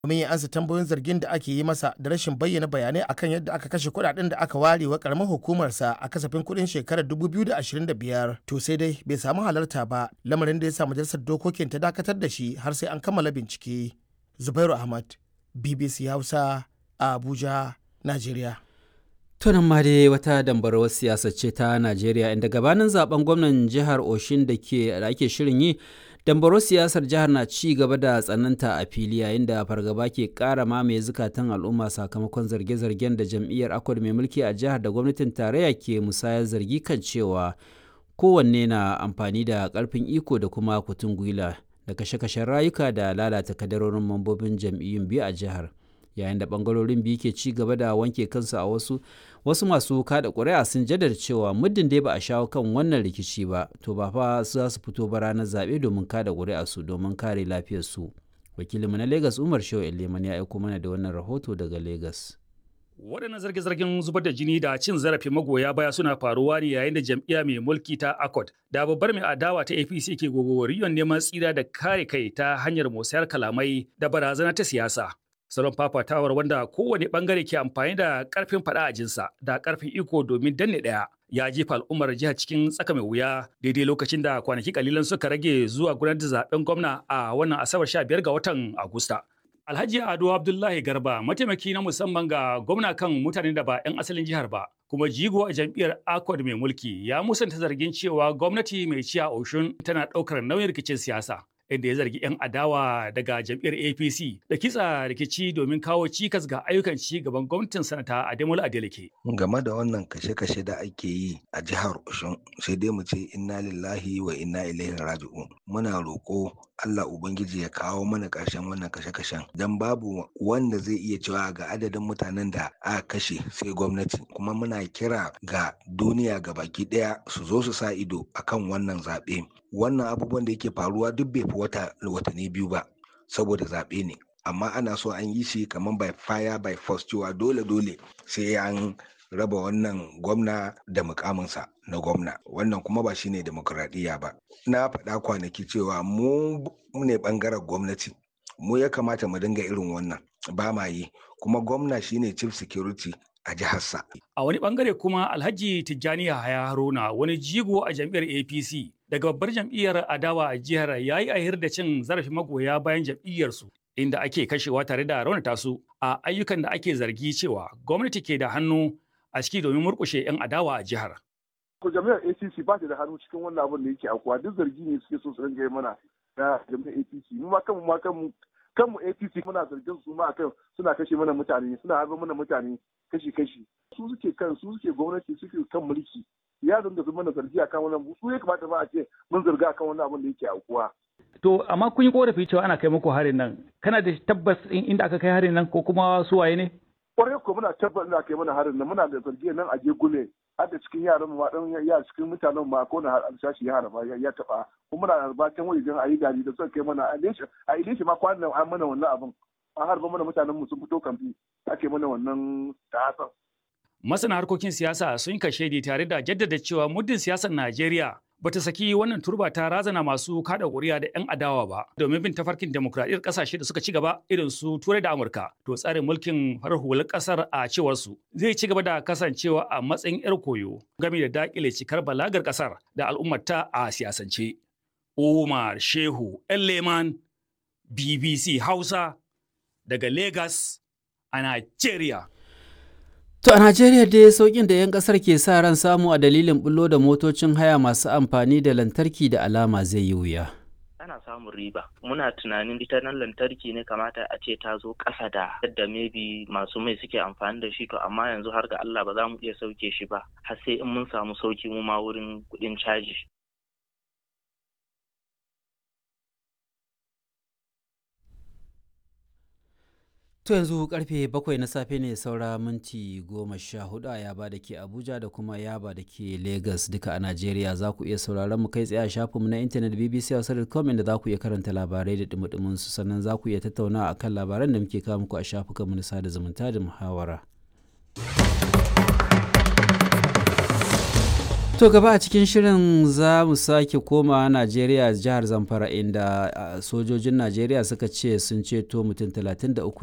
domin ya ansa tambayoyin zargin da ake yi masa da rashin bayyana bayanai akan yadda aka kashe kuɗaɗen da aka ware wa karamar hukumarsa a kasafin kuɗin shekarar 2025 to sai dai bai samu halarta ba lamarin da ya sa majalisar dokokin ta dakatar da shi har sai an kammala bincike zubairu ahmad bbc hausa a abuja najeriya tunan ma dai wata dambarwar siyasa ce ta najeriya inda gabanin zaben gwamnan jihar oshin da ake shirin yi dambarwar siyasar jihar na ci gaba da tsananta a fili yayin da fargaba ke kara mamaye zukatan al'umma sakamakon zarge-zargen da jam'iyyar akwad mai mulki a jihar da gwamnatin tarayya ke musayar zargi kan cewa kowanne na amfani da karfin iko da kuma kutun gwila da kashe-kashen rayuka da lalata kadarorin mambobin jam'iyyun biyu a jihar yayin da bangarorin biyu ke ci gaba da wanke kansu a wasu wasu masu kada ƙuri'a sun jaddada cewa muddin dai ba a shawo kan wannan rikici ba to ba fa za su fito ba ranar zaɓe domin kada ƙuri'a su domin kare lafiyar su wakilinmu na lagos umar shehu eleman ya aiko mana da wannan rahoto daga lagos waɗannan zarge-zargen zubar da jini da cin zarafin magoya baya suna faruwa ne yayin da jam'iyya mai mulki ta accord da babbar mai adawa ta apc ke gogowariyon neman tsira da kare kai ta hanyar musayar kalamai da barazana ta siyasa salon fafatawar wanda kowane bangare ke amfani da karfin fada a jinsa da karfin iko domin danne daya ya jefa al'ummar jihar cikin tsaka mai wuya daidai lokacin da kwanaki kalilan suka rage zuwa gudanar da zaben gwamna a wannan asabar 15 ga watan agusta Alhaji Ado Abdullahi Garba mataimaki na musamman ga gwamna kan mutanen da ba 'yan asalin jihar ba kuma jigo a jam'iyyar Accord mai mulki ya musanta zargin cewa gwamnati mai ciya Oshun tana ɗaukar nauyin rikicin siyasa. inda ya zargi 'yan adawa daga jam'iyyar apc da kitsa rikici domin kawo cikas ga ayyukan ci gaban gwamnatin sanata ademola adeleke game da wannan kashe-kashe da ake yi a jihar oshun sai dai mu ce inna lillahi wa inna ilaihi raji'un muna roƙo Allah Ubangiji ya kawo mana ƙarshen wannan kashe-kashen don babu wanda zai iya cewa ga adadin mutanen da aka kashe sai gwamnati kuma muna kira ga duniya ga baki ɗaya su zo su sa ido akan wannan zaɓe wannan abubuwan da yake faruwa duk bai fi wata watanni biyu ba saboda zaɓe ne amma ana so an yi shi kamar by fire by force cewa dole dole sai an raba wannan gwamna da mukaminsa na gwamna wannan kuma ba shine demokuraɗiyya ba na faɗa kwanaki cewa mu ne ɓangaren gwamnati mu ya kamata mu dinga irin wannan ba ma yi kuma gwamna shine chief security a jiharsa. A wani bangare kuma Alhaji Tijjani Yahaya Haruna wani jigo a jam'iyyar APC daga babbar jam'iyyar adawa a jihar ya yi ahir da cin zarafin magoya bayan jam'iyyarsu inda ake kashewa tare da raunata su a ayyukan da ake zargi cewa gwamnati ke da hannu a ciki domin murƙushe 'yan adawa a jihar. Ko jami'ar ACC ba ta da hannu cikin wannan abin da yake aukuwa duk zargi ne suke so su ringa mana na jami'ar APC mu ma kanmu ma kanmu kanmu APC muna zargin su ma akan suna kashe mana mutane suna harba mana mutane kashi-kashi su suke kan su suke gwamnati suke kan mulki ya dinga su mana zargi akan wannan su ya kamata ba a ce mun zarga akan wannan abin da yake aukuwa. To amma kun yi korafi cewa ana kai muku harin nan kana da tabbas inda aka kai harin nan ko kuma su waye ne? kwarai ko muna tabbatar da kai mana harin nan muna da zargi nan a je gule har da cikin yaran mu dan ya cikin mutanen ma ko na alsashi ya harba ya taba kuma muna albatan wajen ayi gari da suka kai mana a ilesha a ilesha ma kwanan an mana wannan abin an harba mana mutanen mu sun fito kamfi ake mana wannan ta'asan Masana harkokin siyasa sun kashe tare da jaddada cewa muddin siyasar Najeriya bata saki wannan turba ta razana masu kada ƙuri'a da 'yan adawa ba domin bin tafarkin demokradiyyar ƙasashe da suka ci gaba irin su turai da amurka to tsarin mulkin farar hular ƙasar a cewar su zai ci gaba da kasancewa a matsayin 'yar koyo game da dakile cikar balagar ƙasar da al'ummarta a siyasance umar shehu leman bbc hausa daga lagos a nigeria To a Najeriya dai sauƙin da 'yan ƙasar ke sa ran samu a dalilin bullo da motocin haya masu amfani da lantarki da alama zai yi wuya. ana samun riba muna tunanin ita nan lantarki ne kamata a ce ta zo ƙasa da yadda maybe masu mai suke amfani da shi to amma yanzu har ga Allah ba za mu iya sauke shi ba har sai in mun samu sauki mu ma wurin kuɗin caji To yanzu karfe bakwai na safe ne saura minti goma sha hudu a yaba da ke Abuja da kuma yaba da ke Lagos duka a Najeriya za ku iya sauraron mu kai tsaye a shafinmu na intanet bbc.com inda za ku iya karanta labarai da dumudumin su sannan za ku iya tattauna a kan labaran da muke kawo muku a shafukanmu na sada zumunta da muhawara. To gaba a cikin shirin za mu sake koma Najeriya jihar Zamfara inda sojojin Najeriya suka ce sun ceto mutum 33